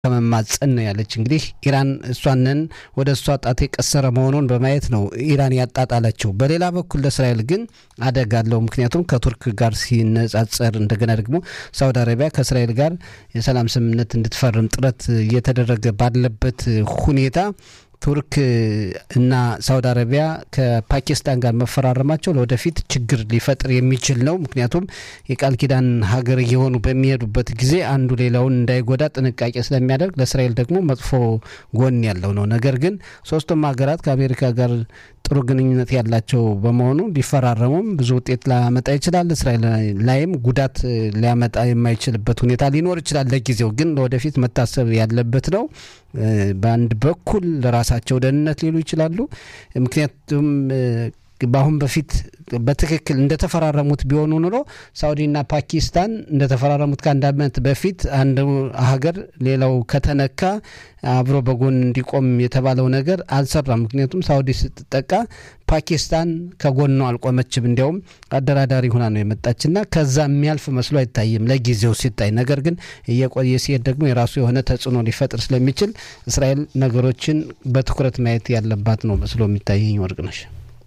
ከመማፀን ነው ያለች። እንግዲህ ኢራን እሷንን ወደ እሷ ጣት የቀሰረ መሆኑን በማየት ነው ኢራን ያጣጣለችው። በሌላ በኩል ለእስራኤል ግን አደጋ አለው። ምክንያቱም ከቱርክ ጋር ሲነጻጸር፣ እንደገና ደግሞ ሳውዲ አረቢያ ከእስራኤል ጋር የሰላም ስምምነት እንድትፈርም ጥረት እየተደረገ ባለበት ሁኔታ ቱርክ እና ሳውዲ አረቢያ ከፓኪስታን ጋር መፈራረማቸው ለወደፊት ችግር ሊፈጥር የሚችል ነው። ምክንያቱም የቃል ኪዳን ሀገር እየሆኑ በሚሄዱበት ጊዜ አንዱ ሌላውን እንዳይጎዳ ጥንቃቄ ስለሚያደርግ ለእስራኤል ደግሞ መጥፎ ጎን ያለው ነው። ነገር ግን ሶስቱም ሀገራት ከአሜሪካ ጋር ጥሩ ግንኙነት ያላቸው በመሆኑ ቢፈራረሙም ብዙ ውጤት ላመጣ ይችላል። እስራኤል ላይም ጉዳት ሊያመጣ የማይችልበት ሁኔታ ሊኖር ይችላል። ለጊዜው ግን ለወደፊት መታሰብ ያለበት ነው። በአንድ በኩል ለራሳቸው ደህንነት ሊሉ ይችላሉ። ምክንያቱም በአሁን በፊት በትክክል እንደተፈራረሙት ቢሆኑ ኑሮ ሳውዲና ፓኪስታን እንደተፈራረሙት ከአንድ ዓመት በፊት አንድ ሀገር ሌላው ከተነካ አብሮ በጎን እንዲቆም የተባለው ነገር አልሰራም። ምክንያቱም ሳውዲ ስትጠቃ ፓኪስታን ከጎኗ አልቆመችም። እንዲያውም አደራዳሪ ሁና ነው የመጣችና ከዛ የሚያልፍ መስሎ አይታይም ለጊዜው ሲታይ። ነገር ግን እየቆየ ሲሄድ ደግሞ የራሱ የሆነ ተጽዕኖ ሊፈጥር ስለሚችል እስራኤል ነገሮችን በትኩረት ማየት ያለባት ነው መስሎ የሚታየኝ ወርቅነሽ።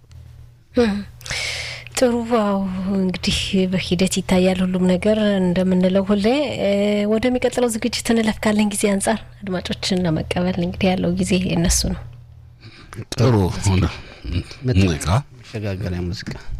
ጥሩ ዋው እንግዲህ በሂደት ይታያል ሁሉም ነገር እንደምንለው ሁሌ። ወደሚቀጥለው ዝግጅት እንለፍ። ካለን ጊዜ አንጻር አድማጮችን ለመቀበል እንግዲህ ያለው ጊዜ እነሱ ነው። ጥሩ መሸጋገሪያ ሙዚቃ